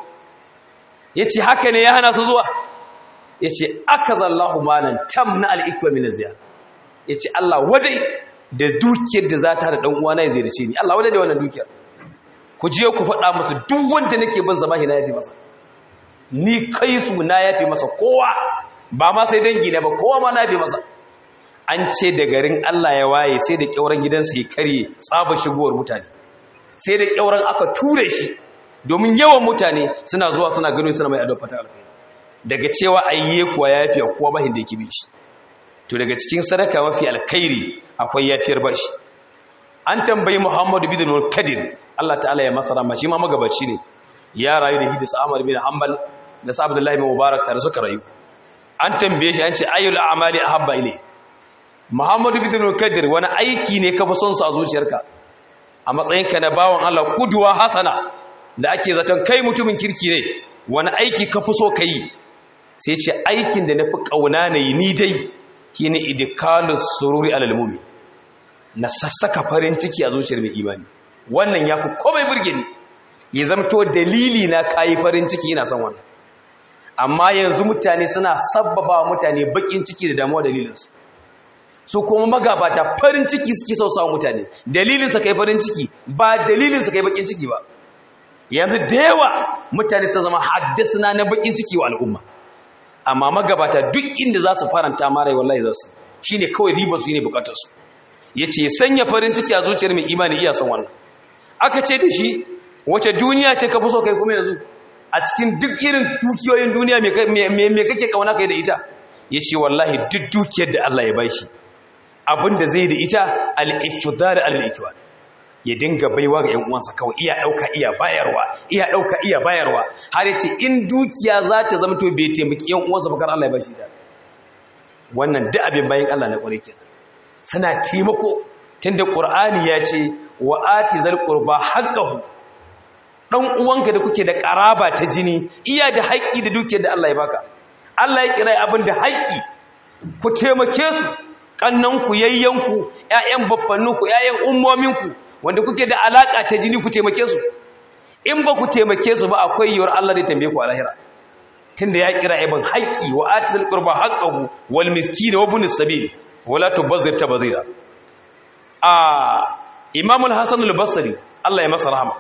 ya ce haka ne ya hana su zuwa ya ce aka zallahu malan tam na al'ikwa min ziya ya ce Allah wadai da dukiyar da za ta da ɗan'uwa na ya ziyarce ni Allah wadai da wannan dukiyar ku je ku faɗa musu duk wanda nake bin zama na yafi masa ni kai su na yafi masa kowa ba ma sai dangi na ba kowa ma na yafi masa an ce da garin Allah ya waye sai da kyauran gidansa ya karye tsaba shigowar mutane sai da kyauran aka ture shi domin yawan mutane suna zuwa suna gano suna mai adon fata alkai daga cewa ayye kuwa ya yafi kowa bahin da yake bi shi to daga cikin sadaka mafi alkhairi akwai yafiyar bashi an tambayi Muhammadu bin Kadir Allah ta'ala ya masa rahama shi ma magabaci ne ya rayu da hidis Ahmad bin Hanbal da sa Abdullahi bin Mubarak tare suka rayu an tambaye shi an ce ayyul a'mali ahabba ilay Muhammadu bin Kadir wani aiki ne ka fi son sa a zuciyarka a matsayinka na bawan Allah kuduwa hasana da ake zaton kai mutumin kirki ne wani aiki ka fi so ka yi sai ce aikin da na fi ƙauna na yi ni dai shi ne idikalus sururi alal mumin na sassaka farin ciki a zuciyar mai imani wannan ya fi komai burge ni ya zamto dalili na kayi farin ciki ina son wannan amma yanzu mutane suna sabbaba mutane bakin ciki da damuwa dalilinsu su kuma magabata farin ciki suke sau sawa mutane dalilin sa kai farin ciki ba dalilin sa kai bakin ciki ba yanzu da yawa mutane sun zama haddasa na bakin ciki wa al'umma amma magabata duk inda za su faranta mara wallahi za su shine kawai ribar su ne bukatar su ya ce sanya farin ciki a zuciyar mai imani iya son wannan aka ce da shi wace duniya ce ka fi so kai kuma yanzu a cikin duk irin dukiyoyin duniya me kake kauna kai da ita ya ce wallahi duk dukiyar da Allah ya bai shi abinda zai da ita al-ifdar al-ikwan ya dinga baiwa ga 'yan uwansa kawai iya ɗauka iya bayarwa iya ɗauka iya bayarwa har yace in dukiya za ta zama to bai taimaki 'yan uwansa bakar Allah ya bashi ta wannan duk abin bayan Allah na ƙware kenan suna taimako tunda Qur'ani ya ce wa ati zal qurba haqqahu dan uwanka da kuke da karaba ta jini iya da haƙƙi da dukiyar da Allah ya baka Allah ya kira abin da haƙi ku taimake su kannanku yayyanku ƴaƴan baffanninku ƴaƴan ummominku wanda kuke da alaka ta jini ku taimake su in ba ku taimake su ba akwai yiwuwar Allah zai tambaye ku a lahira tunda ya kira ibn haqqi wa atil qurba haqqahu wal miskin wa ibn sabil wala tubazzir tabzira a Imam al-Hasan al-Basri Allah ya masa rahama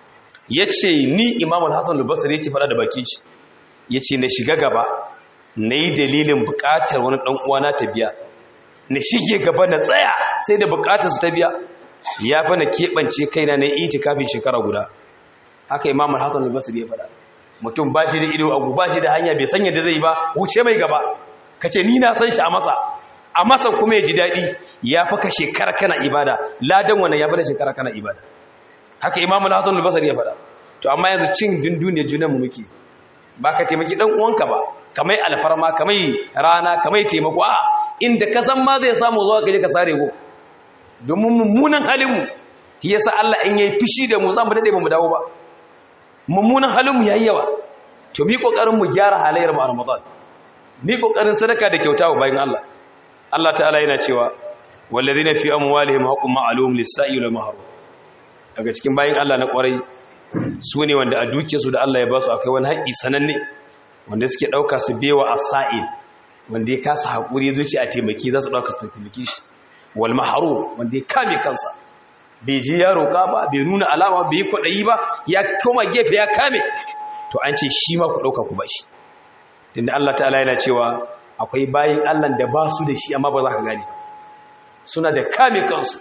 yace ni Imam al-Hasan al-Basri yace fada da baki shi yace na shiga gaba nayi dalilin bukatar wani dan uwana ta biya na shige gaba na tsaya sai da bukatar su ta biya ya fa na kebance kaina na itikafin shekara guda haka Imam al-Hasan al-Basri ya fada mutum ba shi da ido agu ba shi da hanya bai sanya da zai ba wuce mai gaba ka ce ni na san shi a masa a masa kuma ya ji daɗi ya fi ka shekara kana ibada ladan wannan ya fi da shekara kana ibada haka imamu hassan albasar ya faɗa to amma yanzu cin dunduniyar junanmu muke ba ka taimaki ɗan uwanka ba kamai alfarma kamai rana kamai taimako a inda ka san ma zai samu zuwa ka je ka sare go domin mummunan halinmu yasa Allah in yayi fishi da mu za mu dade ba mu dawo ba mummunan halinmu ya yi yawa to mi ƙoƙarin mu gyara halayyar mu a ramadan mi ƙoƙarin sadaka da kyauta wa bayan Allah Allah ta'ala yana cewa wallazina fi amwalihim haqqun ma'lum lis-sa'i wal mahrum daga cikin bayan Allah na ƙwarai su ne wanda a dukiyarsu da Allah ya ba su akai wani haƙƙi sananne wanda suke ɗauka su bewa as-sa'il wanda ya kasa haƙuri zuci a taimaki za su ɗauka su taimaki shi wal mahrum wanda ya kame kansa bai ji ya roƙa ba bai nuna alama bai yi kwaɗayi ba ya koma gefe ya kame to an ce shi ma ku ɗauka ku ba shi tunda Allah ta'ala yana cewa akwai bayin Allah da ba su da shi amma ba za ka gane suna da kame kansu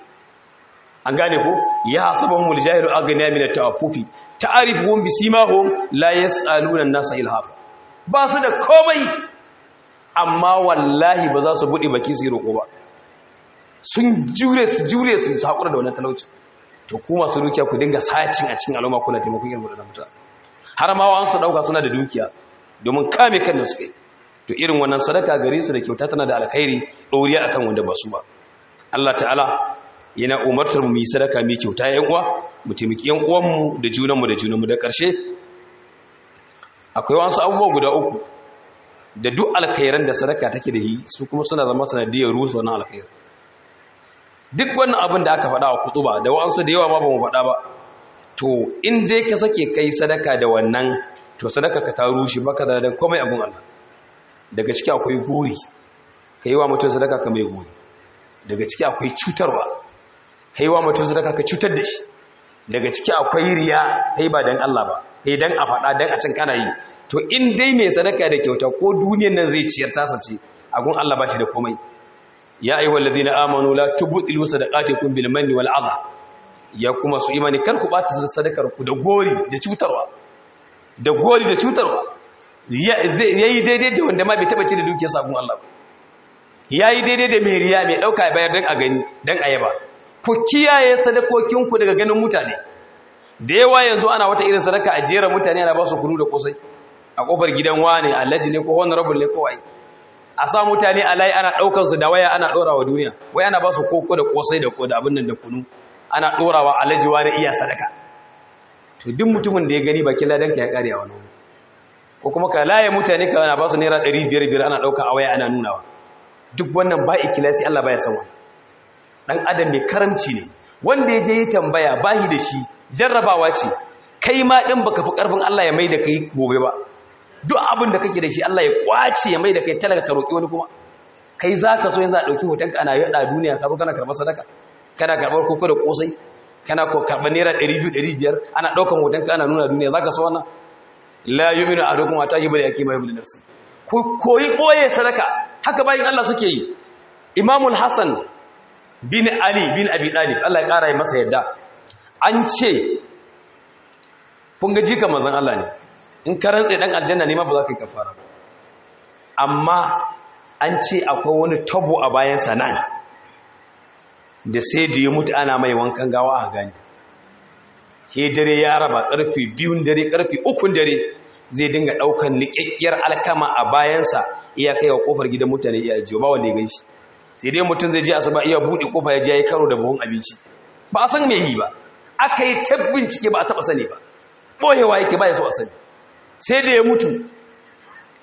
an gane ko ya hasabahum aljahilu aghniya min at-ta'affufi ta'rifuhum bisimahum la yas'aluna an-nasa ilhafa ba su da komai amma wallahi ba za su bude baki su yi roƙo ba sun jure su jure su haƙura da wannan talauci to ku masu dukiya ku dinga sacin a cikin al'umma kuna taimakon irin waɗannan mutane har ma wa'ansu ɗauka suna da dukiya domin kame kan da suka yi to irin wannan sadaka gare su da kyauta tana da alkhairi ɗoriya akan wanda ba su ba Allah ta'ala yana umartar mu yi sadaka mai kyauta yan uwa mu taimaki yan uwanmu da junanmu da junanmu da ƙarshe akwai wasu abubuwa guda uku da duk alkhairan da sadaka take da yi su kuma suna zama sanadiyar rusa wannan alkhairan duk wannan abin da aka faɗa a kutuba da wa'ansu da yawa ma ba mu faɗa ba to in dai ka sake kai sadaka da wannan to sadaka ka ta rushe baka da dan komai abun Allah daga ciki akwai gori kai wa mutum sadaka ka mai gori daga ciki akwai cutarwa kai wa mutum sadaka ka cutar da shi daga ciki akwai riya kai ba dan Allah ba kai dan a faɗa dan a cin kana yi to in dai mai sadaka da kyauta ko duniyar nan zai ciyar tasa ce agun Allah ba shi da komai ya ayyuhal ladina amanu la tubtilu sadaqatikum bil manni wal adha ya kuma su imani kar ku bata sadakar ku da gori da cutarwa da gori da cutarwa yayi daidai da wanda ma bai taba ci da dukiyar sabon Allah ba yayi daidai da mai riya mai dauka bayar dan a gani dan ayaba ku kiyaye sadakokin ku daga ganin mutane da yawa yanzu ana wata irin sadaka a jera mutane ana ba su kunu da kosai a kofar gidan wane alhaji ne ko honorable ne ko ai a sa mutane a layi ana ɗaukar su da waya ana ɗora wa duniya wai ana ba su koko da kosai da da abin nan da kunu ana ɗora wa alajiwa da iya sadaka to duk mutumin da ya gani bakin ladan ka ya ƙare a wani wani ko kuma ka laye mutane ka ana ba su naira ɗari biyar biyar ana ɗauka a waya ana nunawa duk wannan ba ikilasi Allah baya san wannan dan adam mai karamci ne wanda ya je yi tambaya bahi da shi jarrabawa ce kai ma din baka fi karfin Allah ya mai da kai gobe ba duk abin da kake da shi Allah ya kwace ya mai da kai talaka ka roƙi wani kuma kai za ka so yanzu a ɗauki hotonka ana yaɗa duniya ka kana karɓar sadaka kana karɓar koko da ƙosai kana ko karɓar naira ɗari biyu ɗari biyar ana ɗaukan hotonka ana nuna duniya za ka so wannan la yi minu a dokun wata yi bari ake mai bulin nafsi ku koyi ɓoye sadaka haka bayan Allah suke yi imamul hassan bin ali bin abi ɗalib Allah ya ƙara yi masa yadda an ce kun ga jika mazan Allah ne in ka rantse dan aljanna ne ma ba za ka yi kafara ba amma an ce akwai wani tabo a bayan sanan da sai da ya mutu ana mai wankan gawa a gani ke dare ya raba karfe biyun dare karfe ukun dare zai dinga daukan niƙaƙƙiyar alkama a bayansa iya kai wa kofar gidan mutane iya jiyo ba wanda ya ganshi sai dai mutum zai je asuba iya buɗe kofa ya je ya karo da buhun abinci ba a san me yi ba aka yi ta bincike ba a taɓa sani ba ɓoyewa yake ba ya so a sani sai da ya mutu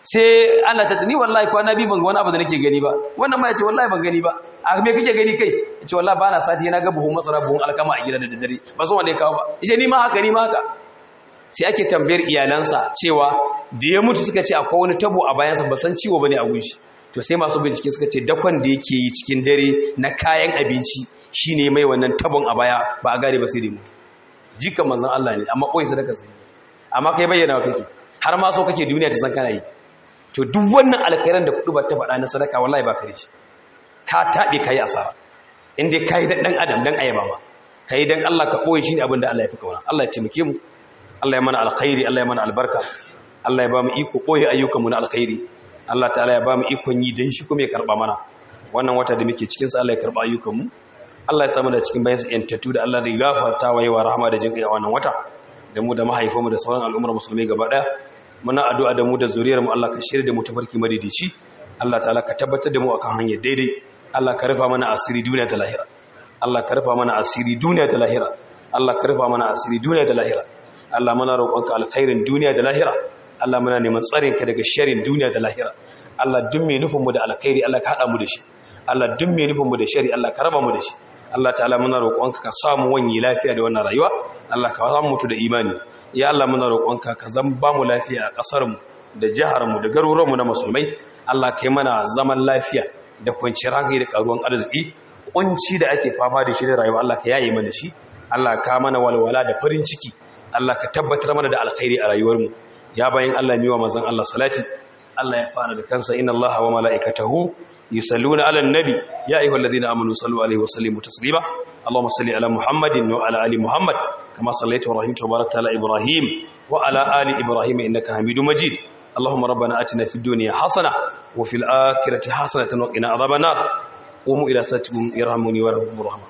sai ana ta ni wallahi kwana biyu ban ga wani abu da nake gani ba wannan ma ya ce wallahi ban gani ba a me kake gani kai ya ce wallahi ba na sati na ga buhun masara buhun alkama a gida da daddare ba san wanda ya kawo ba ya ce ni ma haka ni ma haka sai ake tambayar iyalansa cewa da ya mutu suka ce akwai wani tabo a bayansa ba san ciwo bane a gunshi to sai masu bincike suka ce dakon da yake yi cikin dare na kayan abinci shine mai wannan tabon a baya ba a gane ba sai da mutu jikan manzon Allah ne amma koyi sadaka sai amma kai bayyana wa kake har ma so kake duniya ta san kana yi to duk wannan alkhairan da kudu ba ta faɗa na sadaka wallahi ba kare shi ka tabe kai asara in dai kai dan adam dan ayaba ma kai dan Allah ka koyi shine abin da Allah ya fi kauna Allah ya taimake mu Allah ya mana alkhairi Allah ya mana albarka Allah ya ba mu iko koyi ayyukan mu na alkhairi Allah ta'ala ya ba mu ikon yi dan shi kuma ya karba mana wannan wata da muke cikin sa Allah ya karba ayyukan mu Allah ya samu da cikin bayan sa yantattu da Allah zai gafarta wa yawa rahama da jinkai a wannan wata da mu da mahaifanmu da sauran al'ummar musulmi gaba daya muna addu'a da mu da zuriyar mu Allah ka shirya da mu tafarki madidici Allah ta'ala ka tabbatar da mu akan hanyar daidai Allah ka rufa mana asiri duniya da lahira Allah ka rufa mana asiri duniya da lahira Allah ka rufa mana asiri duniya da lahira Allah muna roƙonka alkhairin duniya da lahira Allah muna neman tsarin ka daga sharrin duniya da lahira Allah duk mai nufin mu da alkhairi Allah ka hada mu da shi Allah duk mai nufin mu da shari Allah ka raba mu da shi Allah ta'ala muna roƙonka ka samu wani lafiya da wannan rayuwa Allah ka samu mutu da imani ya Allah muna roƙonka ka zan ba mu lafiya a ƙasar mu da jihar mu da garuruwan mu na musulmai Allah kai mana zaman lafiya da kwanciyar hankali da karuwan arziki kunci da ake fama da shi da rayuwa Allah ka yaye mana shi Allah ka mana walwala da farin ciki Allah ka tabbatar mana da alkhairi a rayuwar mu ya bayin Allah miwa manzon Allah salati Allah ya fara da kansa inna Allaha wa mala'ikatahu يصلون على النبي يا أيها الذين آمنوا صلوا عليه وسلموا تسليما اللهم صل على محمد وعلى آل محمد كما صليت ورحمت وباركت على إبراهيم وعلى آل إبراهيم إنك حميد مجيد اللهم ربنا آتنا في الدنيا حسنة وفي الآخرة حسنة وقنا عذاب النار قوموا إلى صلاتكم يرحمني ويرحمكم الرحمن